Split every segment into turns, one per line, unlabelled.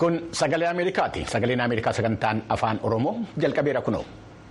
Kun sagalee Ameerikaati. Sagaleen Ameerikaa sagantaan afaan Oromoo jalqabeera kunoo.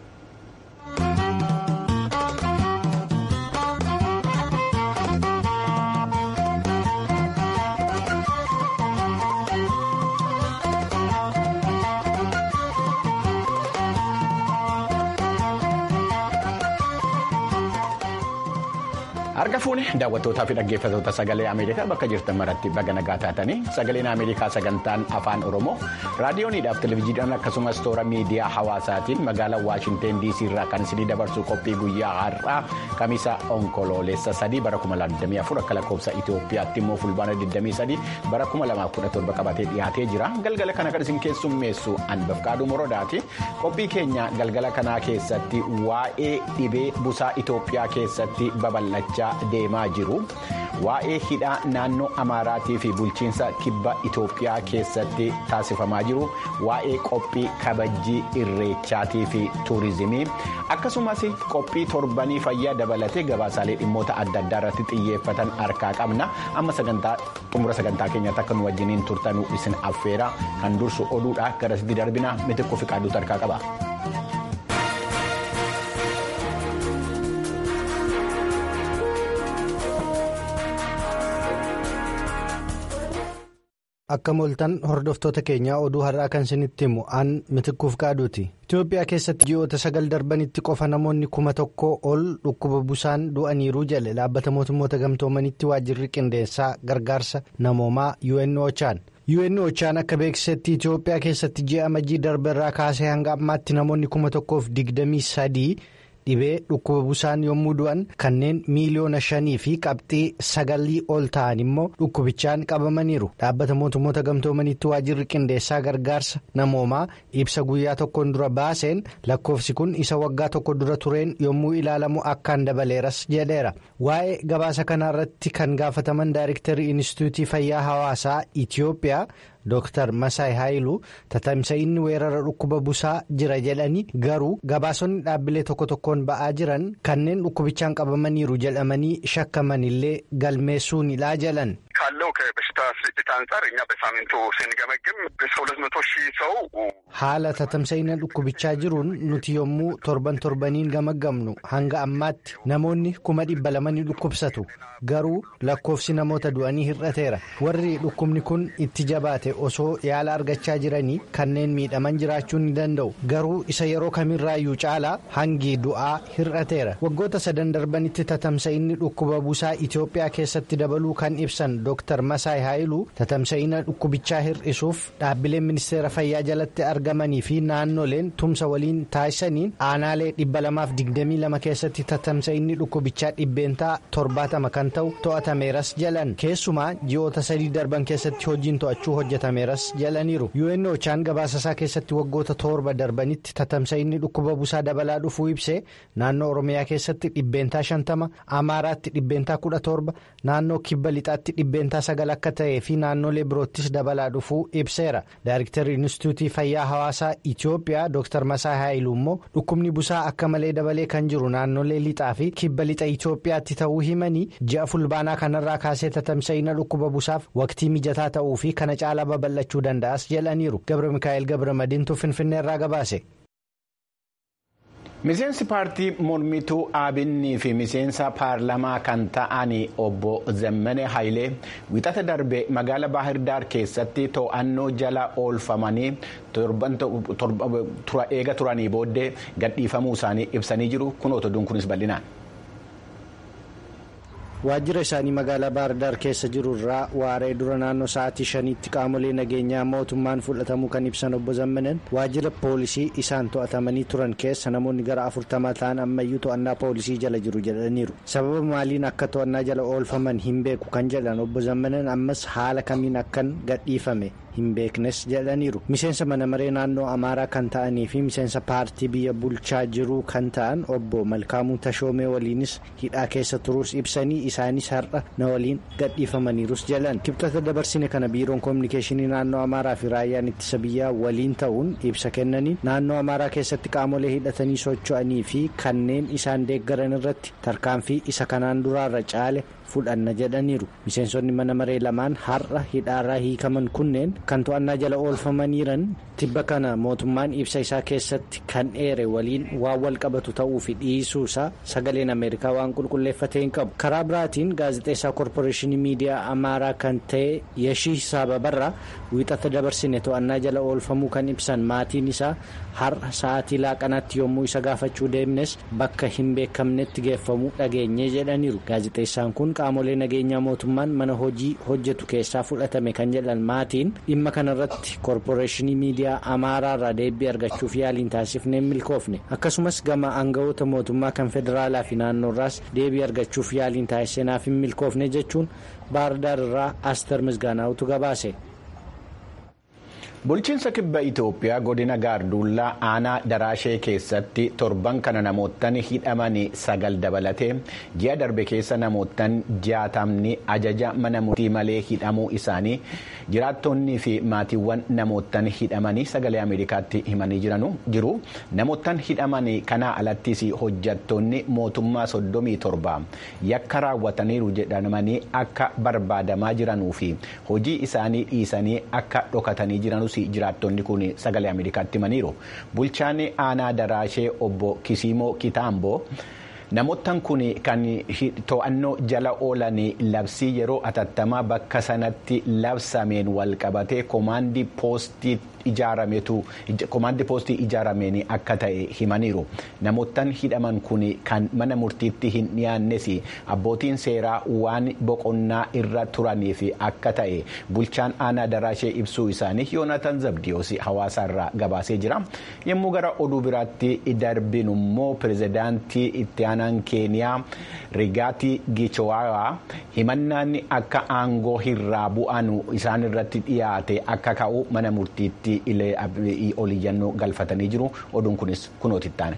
Harka fuune daawwattootaa fi dhaggeeffattoota sagalee Ameerikaa bakka jirtan maratti baga nagaa taatanii sagaleen Ameerikaa sagantaan afaan Oromoo raadiyooniidhaaf televezyiidhaan akkasumas toora miidiyaa hawaasaatiin magaalaa Waashinteen DC irraa kan isinii dabarsu qophii guyyaa har'aa kamiisa onkoloolessa sadii bara 2024 akka lakkoofsa Itoophiyaatti immoo fulbaana 23 bara 2017 qabatee dhiyaatee jira galgala kana kan isin keessummeessu Anbafqaaduu Morodaati qophii keenya galgala kanaa keessatti waa'ee dhibee busaa Itoophiyaa keessatti babal'achaa. deemaa jiru waa'ee hidhaa naannoo amaaraatii fi bulchiinsa kibba itoophiyaa keessatti taasifamaa jiru waa'ee qophii kabajjii irreechaatii fi tuurizimii akkasumas qophii torbanii fayyaa dabalatee gabaasaalee dhimmoota adda addaa irratti xiyyeeffatan harkaa qabna amma sagantaa xumura sagantaa keenyaatti akka nu wajjiniin turtanuu isin affeera kan dursu oduudha garasitti darbina mitikkuu fi qaaduutu harkaa qaba.
Akka mooltan hordoftoota keenyaa oduu har'aa kan isinitti himu aan mitikkuuf qaaduuti. Itoophiyaa keessatti ji'oota sagal darbanitti qofa namoonni kuma tokko ol dhukkuba busaan du'aniiru jedhe dhaabbata mootummoota gamtoomanitti waajjirri qindeessaa gargaarsa namoomaa UNOChaan. UNOChaan akka beeksisetti Itoophiyaa keessatti ji'a amajjii darbeerraa kaasee hanga ammaatti namoonni kuma tokkoof digdamii sadii. dhibee dhukkuba busaan yommuu du'an kanneen miiliyoona shanii fi qabxii sagalii ol ta'an immoo dhukkubichaan qabamaniiru dhaabbata mootummoota gamtoomanitti waajjirri qindeessaa gargaarsa namoomaa ibsa guyyaa tokkoon dura baaseen lakkoofsi kun isa waggaa tokko dura tureen yommuu ilaalamu akkaan dabaleeras jedheera waa'ee gabaasa kanaarratti kan gaafataman daayirektarii inistituutii fayyaa hawaasaa itiyoophiyaa. Dooktar Masaay Haayiluu tatamsa'inni weerara dhukkuba busaa jira jedhanii garuu gabaasonni dhaabbilee tokko tokkoon ba'aa jiran kanneen dhukkubichaan qabamaniiru jedhamanii shakkaman illee galmeessuunidha jedhan.
ካለው ከበሽታ ስርጭት አንጻር እኛ በሳምንቱ ስንገመግም ከሁለት መቶ ሺህ ሰው
haala tatamsa'ina dhukkubichaa jiruun nuti yommuu torban torbaniin gamagamnu hanga ammaatti namoonni kuma dhibba lama ni dhukkubsatu garuu lakkoofsi namoota du'anii hir'ateera warri dhukkubni kun itti jabaate osoo yaala argachaa jiranii kanneen miidhaman jiraachuu ni danda'u garuu isa yeroo kamirraayyuu caalaa hangi du'aa hir'ateera waggoota sadan darbanitti tatamsa'inni dhukkuba busaa Itoophiyaa keessatti dabaluu kan ibsan Dr. Masaay Haayiluu tatamsa'ina dhukkubichaa hir'isuuf dhaabbileen ministeera fayyaa jalatti argamanii fi naannoleen tumsa waliin taasisaniin aanaalee dhibba lamaaf digdamii lama keessatti tatamsa'inni dhukkubichaa dhibbeentaa torbaatama kan ta'u to'atameeras jalan keessumaa ji'oota sadii darban keessatti hojiin to'achuu hojjetameeras jalaniiru UNOChaan gabaasasaa keessatti waggoota torba darbanitti tatamsa'inni dhukkuba busaa dabalaa dhufuu ibsee naannoo oromiyaa keessatti dhibbeentaa shantama amaaraatti dhibbeentaa kudha torba naannoo kibba lixaatti dhibbeentaa sagal akka ta'ee fi naannolee biroottis dabalaa dhufuu ibseera daayirektarri inistituutii fayyaa hawaasaa Itoophiyaa Dr. Masaa Haayiluu immoo dhukkubni busaa akka malee dabalee kan jiru naannolee lixaa fi kibba lixa Itoophiyaatti ta'uu himanii ji'a fulbaanaa kanarraa kaasee tatamsa'ina dhukkuba busaaf waqtii mijataa ta'uu fi kana caalaa babal'achuu danda'as jedhaniiru Gabra Mikaa'el Gabra Madiintuu Finfinneerraa gabaase.
Miseensi paartii mormituu Abinnii fi miseensa paarlamaa kan ta'an obbo Zemmene Hayilee wixata darbe magaala Baahirdaar keessatti to'annoo jala oolfamanii eega turanii booddee gadhiifamuu isaanii ibsanii jiru kunoo oduun kunis bal'inaan.
waajjira isaanii magaalaa baardaar keessa jiru irraa waaree dura naannoo sa'aatii shaniitti qaamolee nageenyaa mootummaan fudhatamuu kan ibsan obbo Zammanen waajjira poolisii isaan to'atamanii turan keessa namoonni gara afurtamaa ta'an ammayyuu to'annaa poolisii jala jiru jedhaniiru sababa maaliin akka to'annaa jala oolfaman hin beeku kan jedhan obbo Zammanen ammas haala kamiin akkan gadhiifame. hin beeknes jedhaniiru miseensa mana maree naannoo amaaraa kan ta'anii fi miseensa paartii biyya bulchaa jiruu kan ta'an obbo malkaamuu tashoomee waliinis hidhaa keessa turuus ibsanii isaanis har'a na waliin gadhiifamaniirus jedhan kibxata dabarsine kana biiroon koominikeeshinii naannoo amaaraa fi raayyaan ittisa biyyaa waliin ta'uun ibsa kennaniin naannoo amaaraa keessatti qaamolee hidhatanii socho'anii fi kanneen isaan deeggaran irratti tarkaanfii isa kanaan duraarra caale fudhanna jedhaniiru miseensonni mana maree lamaan har'a hidhaarraa hiikaman kunneen kan to'annaa jala oolfamaniiran tibba kana mootummaan ibsa isaa keessatti kan dheere waliin waan wal qabatu ta'uu fi dhiisuu isaa sagaleen ameerikaa waan qulqulleeffatee hin qabu karaa biraatiin gaazexeessaa koorporeeshinii miidiyaa amaaraa kan ta'e yashii saababarraa wiixata dabarsine to'annaa jala oolfamuu kan ibsan maatiin isaa har'a sa'aatii laaqanaatti yommuu isa gaafachuu deemnes bakka hin beekamnetti geeffamuu dhageenye jedhaniiru gaazexeessaan kun qaamolee nageenyaa mootummaan mana hojii hojjetu keessaa fudhatame kan jedhan maatiin dhimma kanarratti koorporeeshinii miidiyaa amaaraarraa deebii argachuuf yaaliin taasifnee milkoofne akkasumas gama aangawoota mootummaa kan federaalaa fi naannoorraas deebii argachuuf yaaliin taasisneef hin milkoofne jechuun baardaarraa aster misgaanaa'utu gabaase.
bulchiinsa kibba itoophiyaa godina gaarduullaa aanaa daraashee keessatti torban kana namoottan hidhaman sagal dabalatee ji'a darbe keessa namoottan jaatamni ajaja mana murtii malee hidhamuu isaanii jiraattonnii fi maatiiwwan namoottan hidhamanii sagalee ameerikaatti himanii jiru namoottan hidhaman kanaa alattis hojjattoonni mootummaa soddomii torba yakka raawwataniiru jedhamanii akka barbaadamaa jiranuu fi hojii isaanii dhiisanii akka dhokatanii jiranus jiraattonni kun sagalee ameerikaatti himaniiru bulchaan aanaa daraashee obbo kisiimoo kitaamboo namoottan kun kan to'annoo jala oolan labsii yeroo atattamaa bakka sanatti labsameen walqabatee koomaandii poostii ijaarametu koomaandii poostii ijaarameen akka ta'e himaniiru namoottan hidhaman kun kan mana murtiitti hin dhiyaannes abbootiin seeraa waan boqonnaa irra turaniif akka ta'e bulchaan aanaa daraashee ibsuu isaanii yoonatan zabdiyoos hawaasaarraa gabaasee jira yommuu gara oduu biraatti darbinu immoo pirezidaantii itti aanaan keeniyaa rigaatii gichowaa himannaan akka aangoo irraa bu'an isaan irratti dhiyaate akka ka'u mana murtiitti. oliyyannoo galfatanii jiru oduun kunis kunooti taane.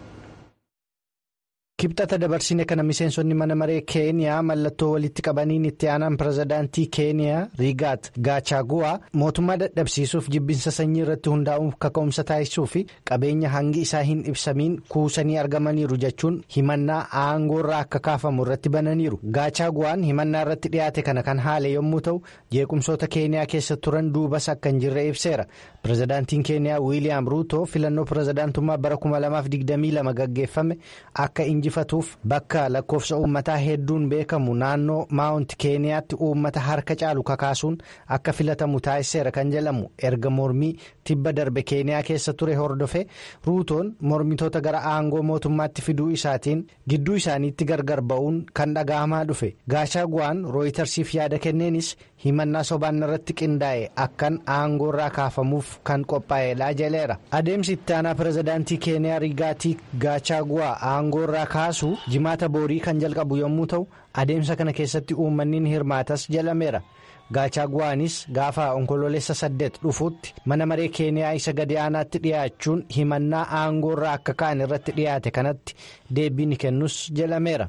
kibxata dabarsine kana miseensonni mana maree keeniyaa mallattoo walitti qabaniin itti aanaan pirezidaantii keeniyaa rigaat gaachaguwaa mootummaa dadhabsiisuuf jibbinsa sanyii irratti hundaa'uuf kaka'umsa taasisuu fi qabeenya hangi isaa hin ibsamiin kuusanii argamaniiru jechuun himannaa aangoorraa akka kaafamu irratti bananiiru gaachaguwaan himannaa irratti dhiyaate kana kan haale yommuu ta'u jeequmsoota keeniyaa keessa turan duubas akka hin jirre ibseera pirezidaantiin keeniyaa wiiliyaam ruutoo filannoo pirezidaantummaa bara 2022 gaggeeffame akka injifatuuf bakka lakkoofsa uummataa hedduun beekamu naannoo maawunt keeniyaatti uummata harka caalu kakaasuun akka filatamu taasiseera kan jedhamu erga mormii tibba darbe keeniyaa keessa ture hordofe ruutoon mormitoota gara aangoo mootummaatti fiduu isaatiin gidduu isaaniitti gargar ba'uun kan dhaga'amaa dhufe gaachaaguwaan rooyitarsiif yaada kenneenis himannaa sobaan irratti qindaa'e akkan aangoorraa kaafamuuf kan qophaa'edha jedheera adeemsi itti aanaa pirezidaantii keeniyaa rigaatii gaachaaguwaa aangoorraa kaasu jimaata boorii kan jalqabu yommuu ta'u adeemsa kana keessatti uummanni ni hirmaatas jedhameera gaachaaguwaanis gaafa onkoloolessa saddeet dhufuutti mana maree keeniyaa isa gadi aanaatti dhiyaachuun himannaa aangoorraa akka ka'an irratti dhiyaate kanatti deebii ni kennus jedhameera.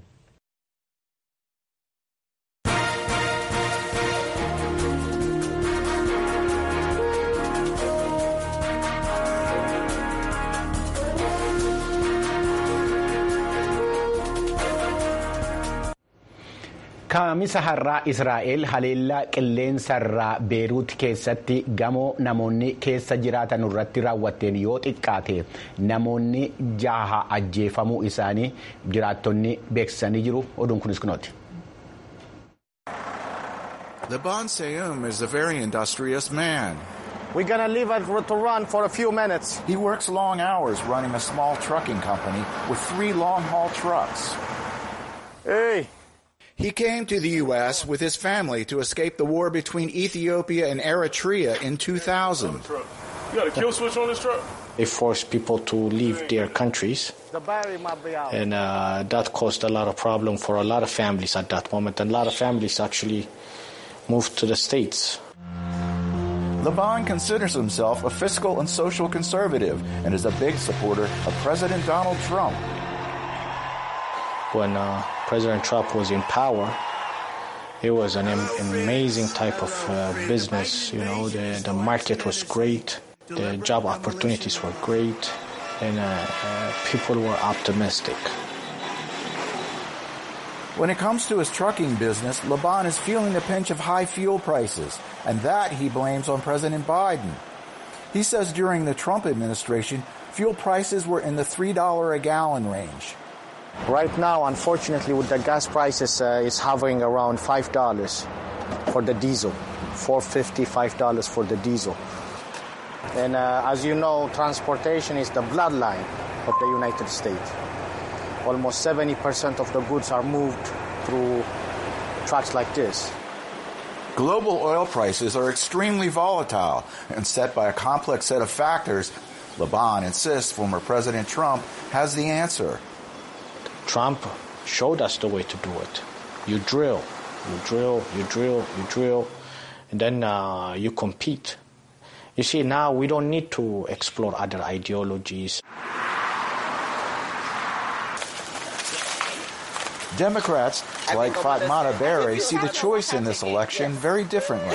kaamisa har'aa israa'el haleellaa qilleensarraa beeruut keessatti gamoo namoonni keessa jiraatan irratti raawwatteen yoo xiqqaate namoonni jaha ajjeefamuu isaanii jiraattonni beeksisanii jiru oduun kunis kunooti.
Laban Seyum is a very industrious man.
We're gonna leave it to run for a few minutes.
He works long hours running a small trucking company with three long haul trucks.
Hey!
He came to the U.S. with his family to escape the war between Ethiopia and Eritrea in 2000.
You got a kill switch on this truck?
They forced people to leave their countries,
The battery might be out.
and uh, that caused a lot of problem for a lot of families at that moment. And a lot of families actually moved to the States.
Laban considers himself a fiscal and social conservative and is a big supporter of President Donald Trump.
When uh, President Trump was in power, it was an am- amazing type of uh, business. You know, the, the market was great, the job opportunities were great, and uh, uh, people were optimistic.
When it comes to his trucking business, Laban is feeling the pinch of high fuel prices, and that he blames on President Biden. He says during the Trump administration, fuel prices were in the $3 a gallon range.
Right now, unfortunately, with the gas prices, uh, it's hovering around five dollars for the diesel, four fifty, five dollars for the diesel. And uh, as you know, transportation is the bloodline of the United States. Almost seventy percent of the goods are moved through trucks like this.
Global oil prices are extremely volatile and set by a complex set of factors. Laban insists former President Trump has the answer.
Trump showed us the way to do it. You drill, you drill, you drill, you drill, and then uh, you compete. You see, now we don't need to explore other ideologies.
Democrats, like Fatmata Berry, see the choice in this election very differently.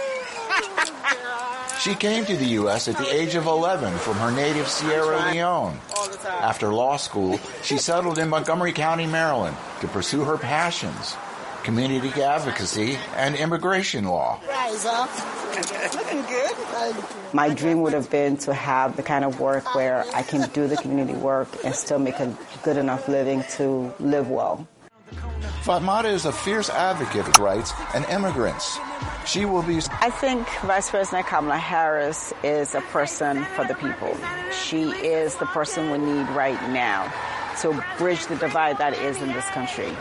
She came to the U.S. at the age of 11 from her native Sierra Leone. After law school, she settled in Montgomery County, Maryland to pursue her passions community advocacy and immigration law.
Rise up. Looking good.
My dream would have been to have the kind of work where I can do the community work and still make a good enough living to live well.
Fatmata is a fierce advocate of rights and immigrants. She will be.
I think Vice President Kamala Harris is a person for the people. She is the person we need right now to bridge the divide that is in this country.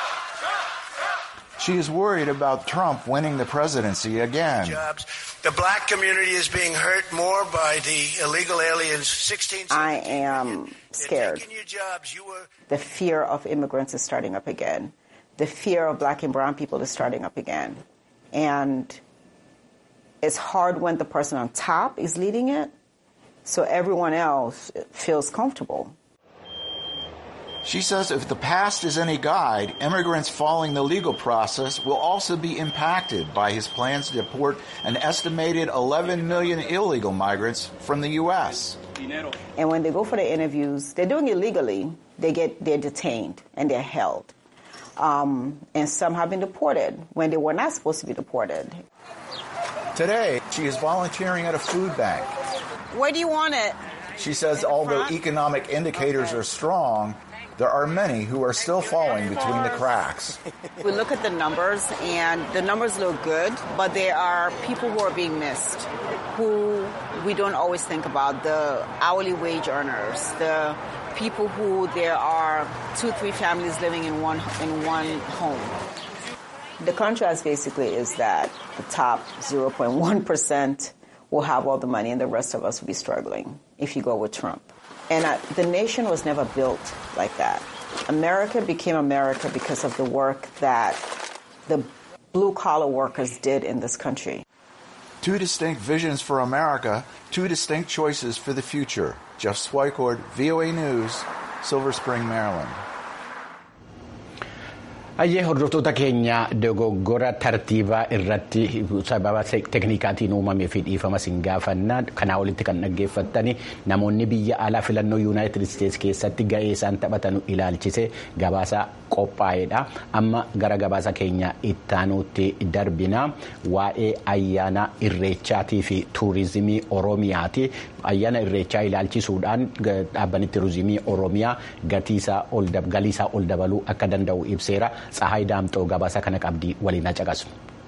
She is worried about Trump winning the presidency again.
Jobs. The black community is being hurt more by the illegal aliens. 16.
I am scared.
Jobs, were...
The fear of immigrants is starting up again. The fear of black and brown people is starting up again. And it's hard when the person on top is leading it, so everyone else feels comfortable.
She says if the past is any guide, immigrants following the legal process will also be impacted by his plans to deport an estimated 11 million illegal migrants from the U.S.
And when they go for the interviews, they're doing it legally. They get they're detained and they're held, um, and some have been deported when they were not supposed to be deported.
Today, she is volunteering at a food bank.
Where do you want it?
She says although economic indicators
okay.
are strong, there are many who are still falling between the cracks.
We look at the numbers, and the numbers look good, but there are people who are being missed, who we don't always think about the hourly wage earners, the people who there are two, three families living in one in one home. The contrast basically is that the top 0.1 percent will have all the money, and the rest of us will be struggling if you go with Trump. And I, the nation was never built like that. America became America because of the work that the blue collar workers did in this country.
Two distinct visions for America, two distinct choices for the future. Jeff Swicord, VOA News, Silver Spring, Maryland.
Ayyee hordoftoota keenya dogoggora tartiibaa irratti sababa teeknikaatiin uumamee fi dhiifama siin gaafannaa kanaa olitti kan dhaggeeffattani namoonni biyya alaa filannoo yuunaayitid isteetsi keessatti ga'ee isaan taphatan ilaalchise gabaasa qophaa'edha amma gara gabaasa keenya ittaanuutti darbina waa'ee ayyaana irreechaatii fi tuurizimii oromiyaati ayyaana irreechaa ilaalchisuudhaan dhaabbanni tuurizimii oromiyaa galiisaa ol dabaluu akka danda'u ibseera. Tsahaay Daamxoo gabaasa kana qabdii waliin caqasu.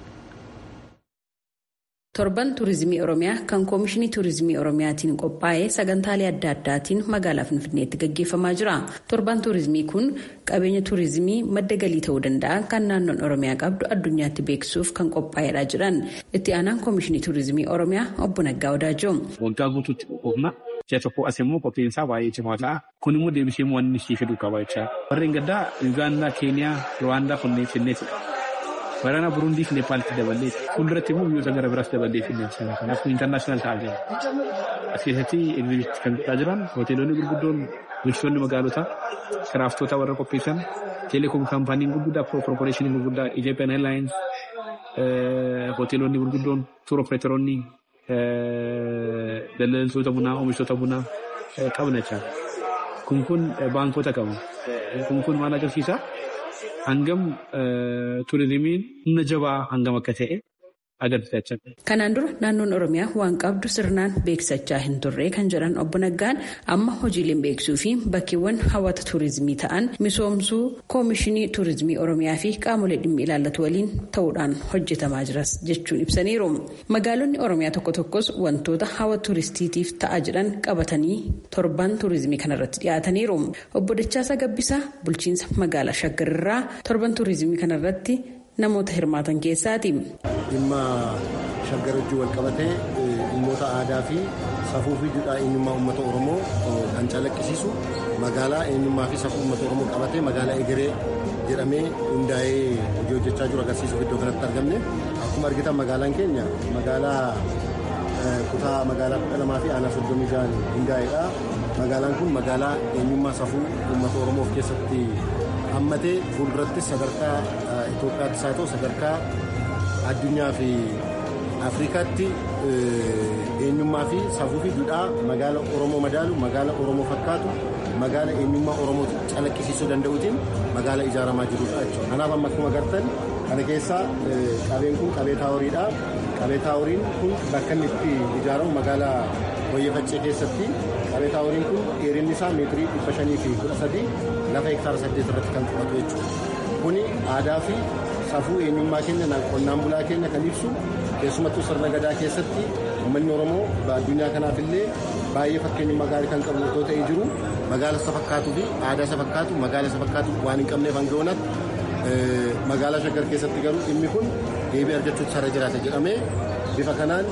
torban tuurizimii oromiyaa kan koomishinii tuurizimii oromiyaatiin qophaa'ee sagantaalee adda addaatiin magaalaa finfinneetti gaggeeffamaa jira torban tuurizimii kun qabeenya tuurizimii madda galii ta'uu danda'a kan naannoon oromiyaa qabdu addunyaatti beeksisuuf kan qophaa'edha jedhan itti aanaan koomishinii tuurizimii oromiyaa obbo Naggaa Odaajoo.
waggaa guutuutti qophoofna ji'a tokko as immoo qophiinsaa baay'ee cimaa ta'a kun immoo deebisee wanni ishee fiduu qaba jecha warreen gaddaa yuugaandaa keeniyaa ruwaandaa kunneen finneetidha. Waraana Burundii fi Neepaalitti daballee fuulduratti immoo biyyoota gara biraas daballee finneessina. Kanaafuu intarnaashinaal ta'aa jira. As keessatti egzibiitti kan godhaa jiran hoteelonni gurguddoon bulchitoonni magaalotaa kiraaftoota warra qopheessan teeleekoom kaampaaniin gurguddaa koorporeeshiniin gurguddaa Ethiopian Airlines hoteelonni gurguddoon tuur opereetoroonni daldaltoota bunaa oomishtoota bunaa qabna jecha. Kun kun baankota qabu. Kun kun maal agarsiisa? hangam turizimiin humna jabaa hangam akka ta'e agarsiisa.
Kanaan dura naannoon Oromiyaa waan qabdu sirnaan beeksisachaa hin turre kan jedhan obbo Naggaan amma hojiileen beeksisuu fi bakkeewwan hawwata tuurizimii ta'an misoomsuu koomishinii tuurizimii Oromiyaa fi qaamolee dhimmi ilaallatu waliin ta'uudhaan hojjetamaa jiras jechuun ibsaniiru. Magaalonni Oromiyaa tokko tokkos wantoota hawwata tuuristiitiif ta'aa jiran qabatanii torban tuurizimii kanarratti dhiyaataniiru. Obbo Dachaasa Gabbisaa bulchiinsa magaalaa Shaggarirraa torban tuurizimii kanarratti namoota hirmaatan keessaati.
Dhimma shaggar wajjin wal qabatee dhimmoota aadaa fi safuu fi duudhaa eenyummaa uummata Oromoo kan calaqqisiisu magaalaa eenyummaa fi safuu uummata Oromoo qabatee magaalaa egeree jedhamee hundaa'ee hojii hojjechaa jiru agarsiisuuf iddoo kanatti argamne akkuma argitan magaalaan keenya magaalaa kutaa magaalaa kudha lamaa fi aanaa soddomii shan hundaa'eedha. Magaalaan kun magaalaa eenyummaa safuu uummata Oromoo of keessatti hammatee fuuldurattis sadarkaa Itoophiyaattis haa ta'u sadarkaa addunyaa fi Afrikaatti eenyummaa fi safuu fi duudhaa magaala Oromoo madaalu magaala Oromoo fakkaatu magaala eenyummaa Oromoo calaqqisiisuu danda'uutiin magaala ijaaramaa jirudha jechuudha. Kanaaf amma akkuma agartan kana keessaa qabeen kun qabee taaworiidha. Qabee taaworiin kun bakka inni itti ijaaramu magaalaa Hoyyefachee keessatti qabee taaworiin kun dheerinni isaa meetirii dhibba shanii fi kudha sadii lafa hektaara saddeet irratti kan qabatu jechuudha. Kuni aadaa fi safuu eenyummaa keenya qonnaan bulaa keenya kan ibsu keessumattuu sirna gadaa keessatti uummanni Oromoo addunyaa kanaaf illee baay'ee fakkeenyummaa gaarii kan qabu otoo ta'ee jiru magaala isa fakkaatuu fi aadaa isa fakkaatu magaala isa fakkaatu waan hin qabneef hanga onatti magaalaa shaggar keessatti garuu dhimmi kun deebii argachuutu sarara jiraata jedhamee bifa kanaan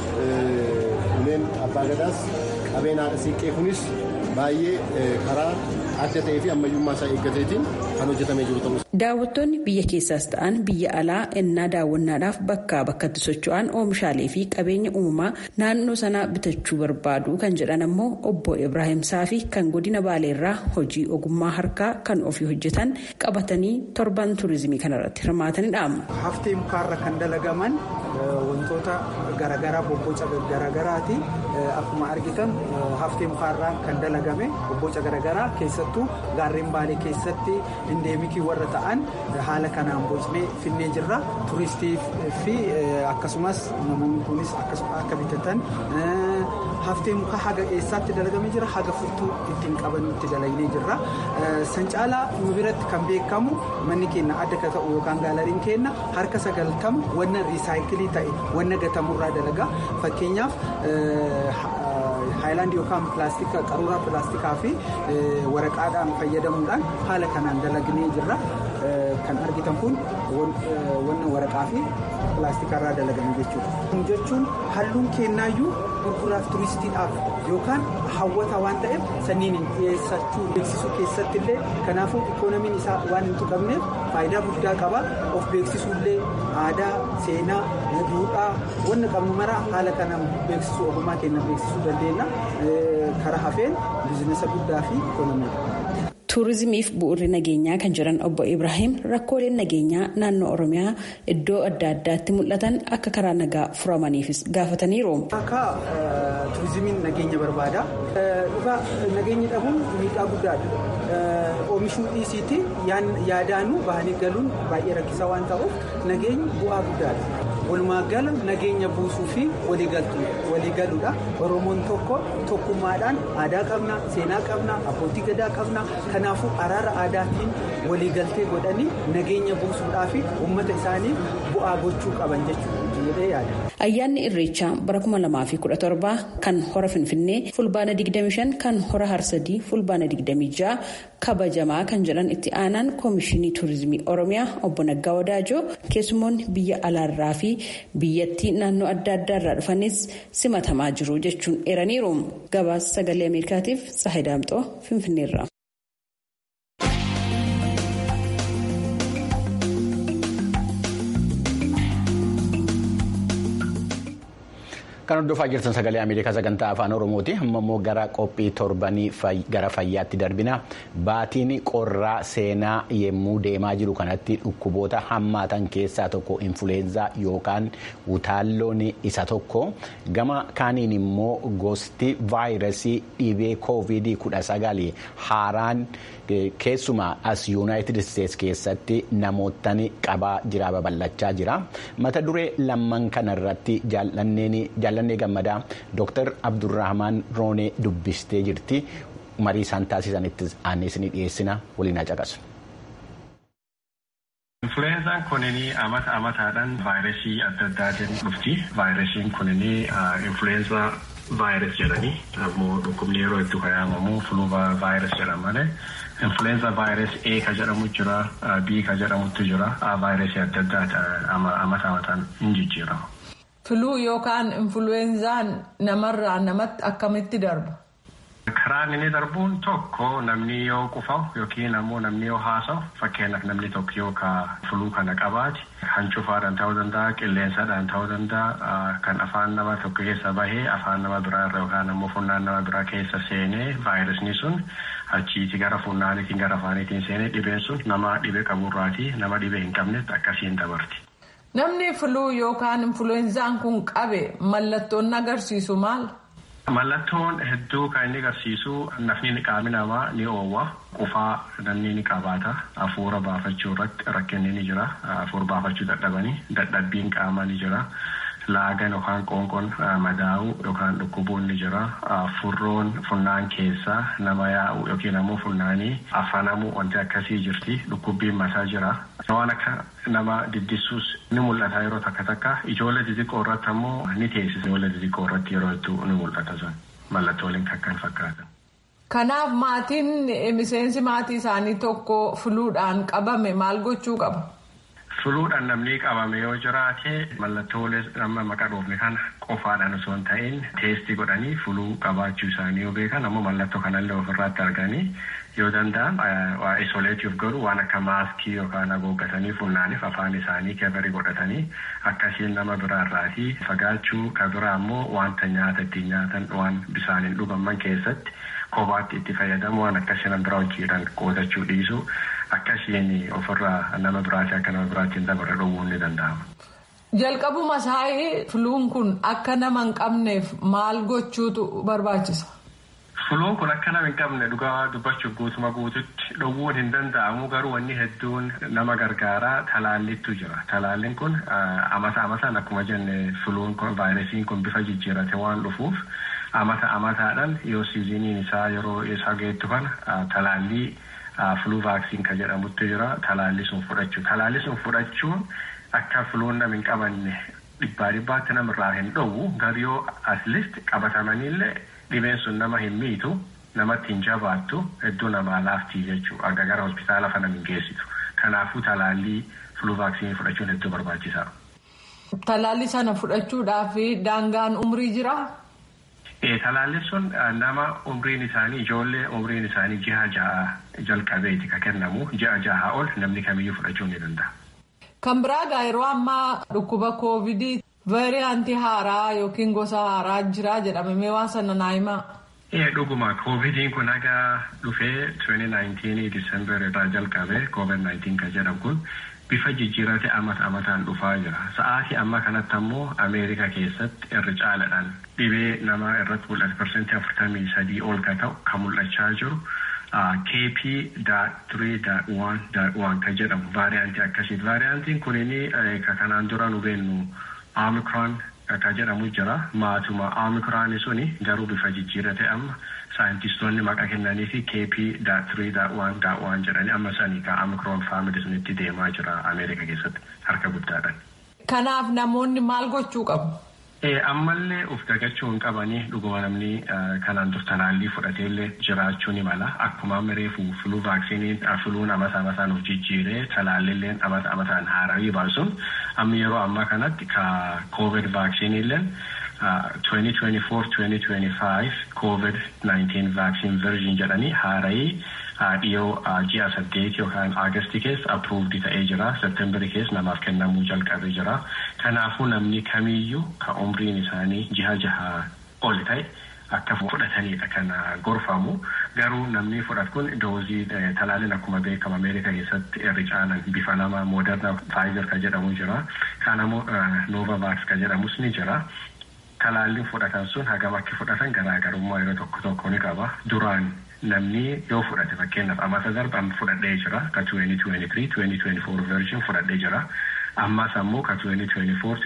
uumeen abbaa gadaas qabeen haadha siiqqee kunis baay'ee karaa adda ta'ee fi ammayyummaa isaa eeggateetiin kan hojjetamee jiru ta'uu
Daawwattoonni biyya keessaas ta'an biyya alaa ennaa daawwannaadhaaf bakkaa bakkatti socho'an oomishaalee fi qabeenya uumamaa naannoo sanaa bitachuu barbaadu kan jedhan ammoo obbo Ibrahim Saafi kan godina Baaleerraa hojii ogummaa harkaa kan ofii hojjetan qabatanii torban turizimii kanarratti hirmaatanidha.
Haftee mukaarra kan dalagaman wantoota garaagaraa bobboca garaagaraati. Akkuma argitan haftee mukaarraa kan dalagame bobboca garaagaraa keessattuu gaarreen baalee keessatti indeemikii warra ta'an haala kanaan bocnee finnee jirra. Turistii fi akkasumas namoonni kunis akka bitatan haftee mukaa haga eessaatti dalagamee jira haga furtuu ittiin qabanutti dalagnee jirra. San caalaa nu biratti kan beekamu manni keenya adda ka ta'u yookaan gaalariin keenya harka sagaltama wanna riisaayikilii ta'e wanna gatamurraa dalaga. Fakkeenyaaf haayilaandii yookaan pilaastika qaruuraa pilaastikaa fi waraqaadhaan fayyadamuudhaan haala kanaan dalagnee jirra. Kan argitan kun wanna waraqaa fi pilaastikarraa dalagame jechuudha. Kun jechuun halluun kennaayyuu gurguraaf turistiidhaaf yookaan hawwata waan ta'eef sanniin dhiyeessachuu beeksisuu keessatti illee kanaafuu ikoonomiin isaa waan hin tuqamneef faayidaa guddaa qaba. Of beeksisuullee aadaa, seenaa, duudhaa wanna qabnu mara haala kanaan beeksisuu ogummaa keenya beeksisuu dandeenya. Karaa hafeen biizinasa guddaa fi ikoonomiidha.
tuurizimiif bu'uurri nageenyaa kan jiran obbo Ibrahim rakkooleen nageenyaa naannoo Oromiyaa iddoo adda addaatti mul'atan akka karaa nagaa furamaniifis gaafataniiru.
Akka tuurizimiin nageenya barbaada. Dhugaa nageenyi dhabuun miidhaa guddaadha. Oomishuu dhiisiiti yaadaanuu bahanii galuun baay'ee rakkisaa waan ta'uuf nageenyi bu'aa guddaadha. Walumaa gala nageenya buusuu fi waliigaluudha. Oromoon tokko tokkummaadhaan aadaa qabna, seenaa qabna, abbootii gadaa qabna. Kanaafuu araara aadaatiin waliigaltee godhanii nageenya buusuudhaa fi uummata isaanii bu'aa gochuu qaban jechuudha jedhee yaada.
Ayyaanni Irreechaa bara 2017 kan hora Finfinnee fulbaana 25 kan hora Harsadii fulbaana 26 kabajamaa kan jedhan itti aanaan koomishinii tuurizimii Oromiyaa obbo Naggaa Wadaajoo keessumoonni biyya alaarraa fi biyyattii naannoo adda addaa irraa dhufanis simatamaa jiru jechuun eeraniiru. Gabaasa sagalee Ameerikaatiif Saahidaamxoo Finfinneerra.
Kan hordofaa jirtan sagalee Ameerikaa sagantaa afaan Oromooti. Amma immoo gara qophii torbanii gara fayyaatti darbina. Baatiin qorraa seenaa yemmuu deemaa jiru kanatti dhukkuboota hammaatan keessaa tokko infuleenzaa yookaan utaalloon isa tokko. Gama kaaniin immoo gosti vaayirasii dhibee koovidii kudha sagali haaraan keessumaa as yuunaayitid isteetsi keessatti namootni qabaa jira babal'achaa jira. Mata duree lamman kanarratti jaallannee gammadaa Dr. Abdurrahman Roonee dubbistee jirti. Marii isaan taasisanitti aannees ni dhiyeessina waliin haa caqasu.
Influenzaan kunini amata amataadhaan vaayirasii adda addaatiin dhufti. Vaayirasiin kunini influenza vaayirasii jedhanii ammoo dhukkubni yeroo itti fayyadamu fuluu vaayirasii jedhama malee. Influenza vaayirasii A ka jedhamu jira, B ka jedhamutu jira, vaayirasii adda addaa amata amataan hin jijjiiramu.
Filuu yookaan influenzaan namarraa namatti akkamitti darba?
Karaan inni darbuun tokko namni yoo qufaa'u yookiin ammoo namni yoo haasa'u fakkeenyaaf namni tokko yoo ka fuluu kana qabaate hancufaadhaan ta'uu danda'a qilleensadhaan ta'uu danda'a kan afaan nama tokko keessa bahee afaan nama biraa irra yookaan ammoo funyaan nama biraa keessa seenee vaayirasni sun achiiti gara funyaaniitiin gara afaaniitiin seenee dhibeen sun nama dhibee qaburraatii nama dhibee hin qabnetti akkasiin dabarti.
Namni filuu yookaan influenzaan kun qabe mallattoon agarsiisu maal?
Mallattoon hedduu kan inni agarsiisu nafni qaamni namaa ni oowwa qufaa namni ni qabaata hafuura baafachuu irratti rakkinni ni jira hafuura baafachuu dadhabanii dadhabbiin qaamaa ni jira laagan yookaan qoonqoon madaa'uu yookaan dhukkubuun ni jira furroon funnaan keessaa nama yaa'u yookiin ammoo funnaanii afanamuu wanti akkasii jirti dhukkubbiin mataa jira waan akka nama diddisuus ni mul'ata yeroo takka takka ijoollee xixiqqoo irratti ammoo ni teessisa ijoollee xixiqqoo irratti yeroo hedduu ni mul'ata sun mallattooleen kan fakkaatan.
Kanaaf maatiin miseensi maatii isaanii tokko filuudhaan qabame maal gochuu qaba?
Filuudhaan namni qabame yoo jiraate mallattoolee amma maqaa dhoofne kana qofaadhaan osoo hin ta'in teestii godhanii filuu qabaachuu isaanii yoo beekan ammoo mallattoo kanallee ofirraatti arganii yoo danda'an waa isoleetiif godhu waan akka maaskii yookaan haguuggatanii funnaaniif afaan isaanii keverii godhatanii akkasiin nama biraarraatii fagaachuu ka biraa ammoo wanta nyaata ittiin nyaatan waan bisaaniin dhugaman keessatti kophaatti itti fayyadamu waan akkasii nama biraa hojiidhaan qootachuu dhiisu akkasiin ofirraa nama biraatii akka nama biraatiin dabarre dhowwuun ni danda'ama.
Jalqabuma isaanii filuun kun akka nama hin qabneef maal gochuutu barbaachisa?
Filuun kun akka nama hin qabne dhugaa dubbachuuf guutuma guututti dhowwuun hin danda'amu garuu wanni hedduun nama gargaaraa talaallittu jira. Talaalliin kun amata amataan akkuma jenne filuun kun vaayirasiin kun bifa jijjiirate waan dhufuuf amata amataadhaan yoo siiziniin isaa yeroo isaa geettu kana talaallii filuu vaaksiin kan jedhamutti jira talaallii sun fudhachuu. Talaallii sun fudhachuun akka filuun nama hin qabanne dhibbaa dhibbaatti namarraa hin dhowwu garuu yoo asliist qabatamaniillee dhibeen sun nama hin miitu namatti hin jabaattu hedduu namaa laaftii jechuudha akka gara hospitaala fana hin geessitu kanaafuu talaallii filuu vaaksiinii fudhachuun hedduu barbaachisaadha.
Talaallii sana fudhachuudhaaf daangaan umrii jiraa?
Talaalliin sun nama umriin isaanii ijoollee umriin isaanii ji'a ja'a jalqabeeti kan kennamu ji'a ja'a ol namni kamiyyuu fudhachuu ni danda'a.
Kan biraa gaa yeroo ammaa dhukkuba koovidii vaariyaantii haaraa yookiin gosa haaraa jira jedhamee waan sana naa himaa.
Dhuguma koovidiin kun haga dhufee 2019 Disembar irraa jalqabe COVID-19 kan jedhamu kun bifa jijjiirate amata amataan dhufaa jira. Sa'aatii amma kanatti ammoo Ameerikaa keessatti irra caalaadhaan dhibee nama irratti mul'atu parsantii afurtamii sadii ol ka ta'u kan mul'achaa jiru. KP three one one kan jedhamu vaariyaantii akkasiiti. Vaariyaantiin kunini ka kanaan dura nu beennu Omicron kan jedhamu jira. Maatuma Omicron suni garuu bifa jijjiirate amma saayintistoonni maqaa kennanii fi KP three one one jedhanii amma sanii ka Omicron faamilii sunitti deemaa jira Ameerika keessatti harka guddaadhaan.
Kanaaf namoonni maal gochuu qabu?
ammallee of dagachuu hin qabanii dhuguma namni kanaan dur talaallii fudhateellee jiraachuu ni mala akkuma reefu filuu vaaksiniin filuun amata amataan of jijjiiree talaallilleen amata amataan haarawii baasuun amma yeroo ammaa kanatti ka covid vaaksiniilleen 2024-2025 covid-19 vaaksin version jedhanii haarawii dhiyoo ji'a saddeet yookaan aagasti keessa appruuvdi ta'ee jira septembarii keessa namaaf kennamuu jalqabee jira kanaafuu namni kamiyyuu ka umriin isaanii ji'a jaha ol ta'e akka fudhatanidha kan gorfamu garuu namni fudhatu kun doozii talaalliin akkuma beekamu ameerikaa keessatti irri caalan bifa lama mooderna faayizer kan jedhamu jira kaan ammoo noovavaaks kan jedhamus ni jira. Talaalliin fudhatan sun hagam akka fudhatan garaagarummaa yeroo tokko tokko ni qaba. Duraan namni yoo fudhate fakkeenyaaf amata darbe amma fudhadhee jira ka 2023 2024 version fudhadhee jira. Ammas ammoo ka 2024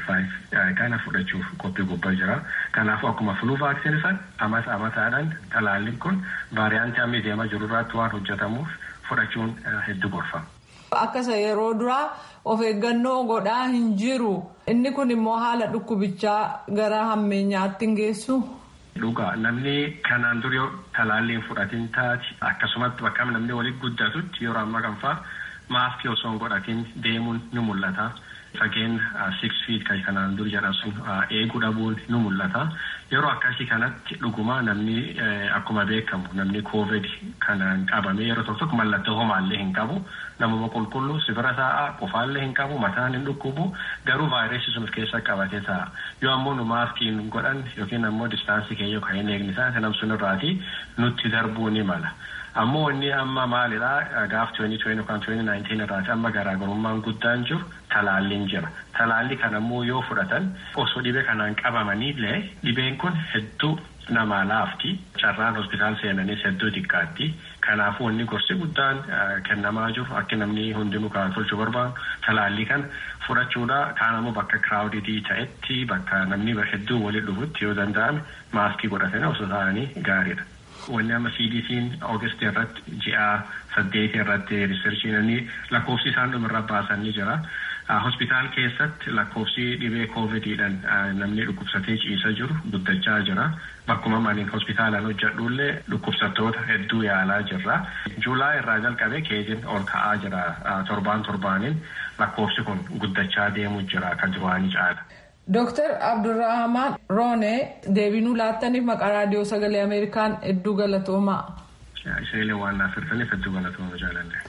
2025 kana fudhachuuf qophii gubbaa jira. Kanaafuu akkuma flu vaaksinii san amata amataadhaan talaalliin kun vaariyaantii amma deemaa jiru irratti waan hojjetamuuf fudhachuun hedduu gorfama.
Akkasa yeroo duraa of eeggannoo godhaa hin jiru. Inni kun immoo haala dhukkubichaa gara hammeenyaatti hin geessu.
Dhugaa namni kanaan dura talaalliin fudhatiin taate akkasumatti bakka namni walitti guddatutti yeroo ammaa kan fa'aa maaskii osoo hin godhatiin deemuun ni mul'ata. Fageen six feet kan kanaan dura jedhan sun eeguu dhabuun ni mul'ata. Yeroo akkasii kanatti dhuguma namni akkuma beekamu namni covid kanaan qabame yeroo tokko tokko mallattoo homaallee hin qabu. Namuma qulqulluu sibira taa'aa qofaallee hin qabu mataan hin dhukkubu garuu vaayirasii sun of keessa qabatee taa'a. Yoo ammoo nu maaskiin godhan yookiin ammoo distaansii keenya kan hin eegne isaa nam sun irraati nutti darbuu ni mala. Ammoo inni amma maalidhaa gaaf 2020 yookaan 2019 irraati amma garaagarummaan guddaan jiru talaalliin jira. Talaalli kan ammoo yoo fudhatan osoo dhibee kanaan qabamaniillee dhibeen kun hedduu namaa laafti. Carraan hospitaal seenanis hedduu xiqqaatti. Kanaafuu inni gorsi guddaan kennamaa jiru akka namni hundinuu kan tolchuu barbaadu talaallii kan fudhachuudha. Kaan ammoo bakka kiraawuditii ta'etti bakka namni hedduu waliin dhufutti yoo danda'ame maaskii godhatanii osoo ta'anii gaariidha. Wanni amma CDC'n Oogast irratti ji'a saddeet irratti riisarchiin lakkoofsi isaan dhumarra baasan ni jira. Hospitaal keessatti lakkoofsi dhibee koovidiidhaan namni dhukkubsatee ciisa jiru guddachaa jira. Bakkuma maniin hospitaalaan hojjedhullee dhukkubsattoota hedduu yaalaa jirra. Juulaa irraa jalqabee keejiin ol ka'aa jira torbaan torbaaniin lakkoofsi kun guddachaa deemu jira kan duraanii caala.
Dooktar Abdurrahman Roonee deebinuu laattaniif maqaa raadiyoo sagalee Ameerikaan hedduu galatoomaa.
Isheenillee waan naaf hirtaniif hedduu galatooma jaalanne.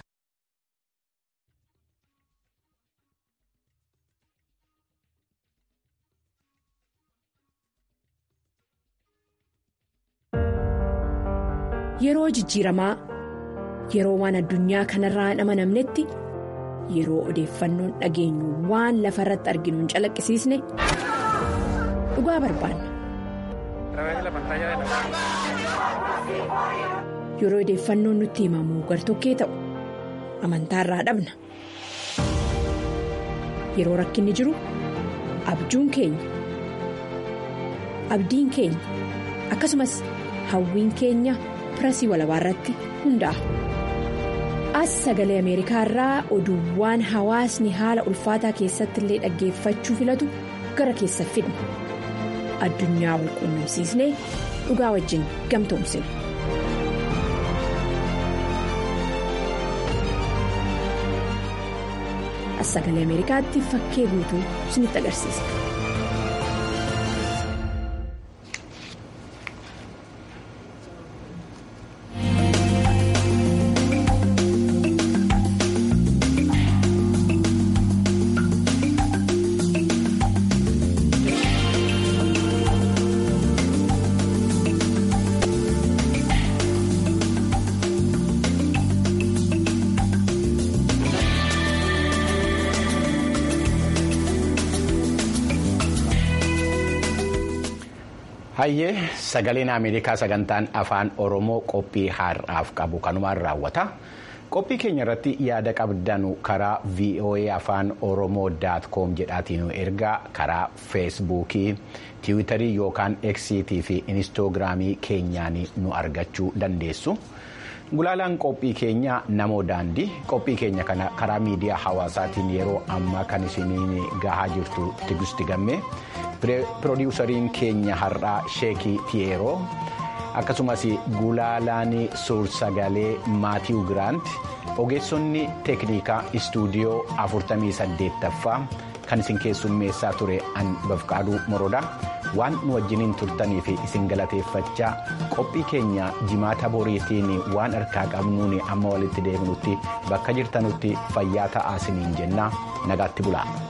Yeroo jijjiiramaa yeroo waan addunyaa kanarraa hin amanamnetti yeroo odeeffannoon dhageenyu waan lafa irratti arginu hin calaqqisiisne dhugaa barbaanna. Yeroo odeeffannoon nutti himamu gartokkee ta'u amantaarraa dhabna. Yeroo rakkinni jiru abjuun keenya abdiin keenya akkasumas hawwiin keenya. pirasii walabaa irratti hundaa'a. As sagalee Ameerikaa irraa oduuwwan hawaasni haala ulfaataa keessatti illee dhaggeeffachuu filatu gara keessa fidna. Addunyaa wal quunnamsiisnee dhugaa wajjin gamtoomsina. As sagalee Ameerikaatti fakkee guutuu isinitti agarsiisa.
Hayyee sagaleen Ameerikaa sagantaan afaan Oromoo qophii har'aaf qabu kanumaan raawwata. Qophii keenya irratti yaada qabdanu karaa VOA afaan Oromoo daat koom jedhaatiin ergaa karaa feesbuukii, tiwiitarii yookaan eksiitii fi inistoogiraamii keenyaan nu argachuu dandeessu. Gulaalaan qophii keenya namoo daandii qophii keenya kana karaa miidiyaa hawaasaatiin yeroo ammaa kan isiniin gahaa jirtu Tigisti Gammee. Pirodiwusariin keenya har'aa Sheekii Tiyeeroo akkasumas gulaalaan suur-sagalee Maatiiw Giraant ogeessonni teeknikaa istuudiyoo 48ffaa kan isin keessummeessaa ture an bafqaaduu morodaa waan nu wajjiniin turtanii fi isin galateeffachaa qophii keenya jimaata boriitiin waan harkaa qabnuun amma walitti deebinutti bakka jirtanutti fayyaa ta'aa isiniin jenna nagaatti bulaa.